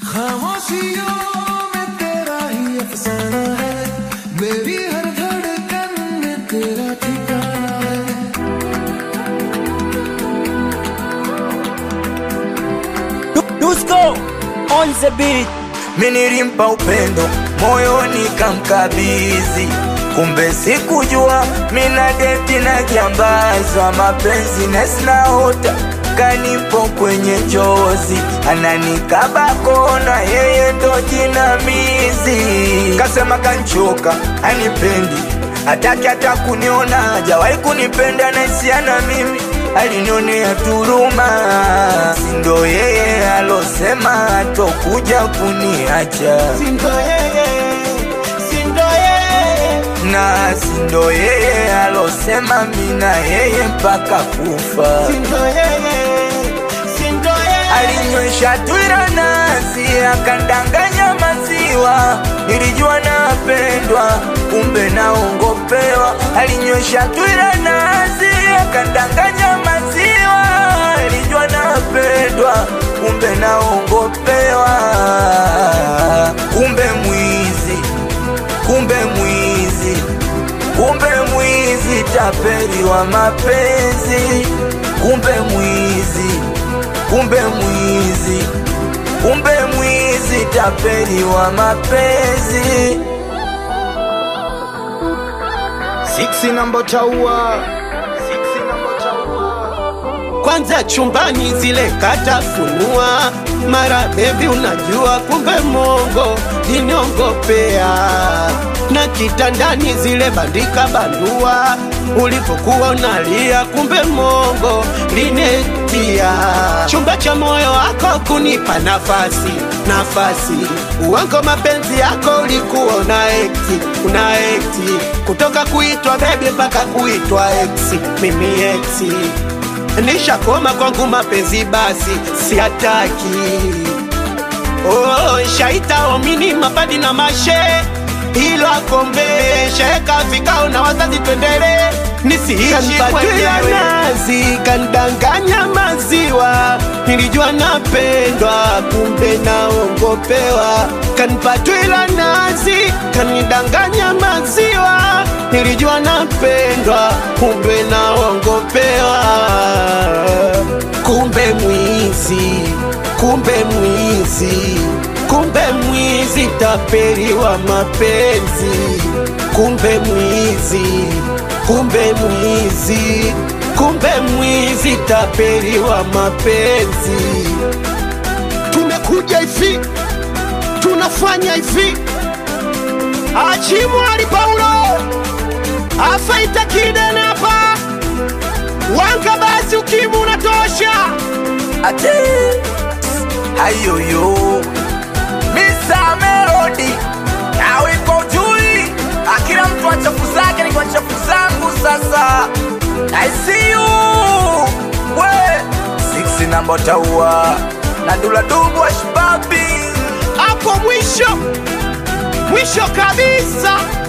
खामोशियों में तेरा ही अफसाना है मेरी हर धड़कन में तेरा ठिकाना है Dusko on the beat. Mimi nilimpa upendo moyoni kamkabidhi, kumbe sikujua mina deti na kiambazwa mapenzi na sinaota kanipo kwenye njozi, ananikaba kona, yeye ndo jinamizi. Kasema kanchoka, anipendi hataki hata kuniona, hajawahi kunipenda na hisiana mimi alinionea turuma, sindo yeye alosema atokuja kuniacha, Sindo yeye, sindo yeye, na sindo yeye alosema mina yeye mpaka kufa. sindo yeye, sindo yeye. Alinywesha twira nasi akandanganya maziwa, nilijua napendwa, kumbe naongopewa. Alinywesha twira nasi akandanganya maziwa, nilijua napendwa, kumbe naongopewa. Kumbe mwizi, kumbe mwizi, kumbe mwizi, tapeli wa mapenzi, kumbe mwizi kumbe mwizi, kumbe mwizi, tapeli wa mapenzi. Siksi namba chaua kwanza chumbani zile katafunua mara bebi unajua kumbe mongo liniongopea na kitandani zile bandika bandua ulipokuwa unalia kumbe mongo linetia chumba cha moyo wako kunipa nafasi nafasi uwango mapenzi yako ulikuwa una ekti una ekti kutoka kuitwa bebi mpaka kuitwa eksi mimi eksi nishakoma kwangu mapenzi basi siataki oh, shaita omini mapadi na mashe ilo akombe sheka vikao na wazazi twendele nisiishi mwenyewe nazi kandanganya maziwa nilijua napendwa kumbe naongopewa kanipatwila nazi kanidanganya maziwa nilijua napendwa kumbe naongopewa kumbe mwizi kumbe mwizi kumbe mwizi tapeli wa mapenzi kumbe mwizi kumbe mwizi kumbe mwizi tapeli wa mapenzi tumekuja hivi tunafanya hivi achimwali paulo afaita kidene hapa wanga basi ukimu unatosha Ate ayoyo Mr. Melody nawe iko jui, akila mtu achafu zake ni kwa chafu zangu. Sasa I see you we six namba taua na dula dubu ashbabi hapo mwisho mwisho kabisa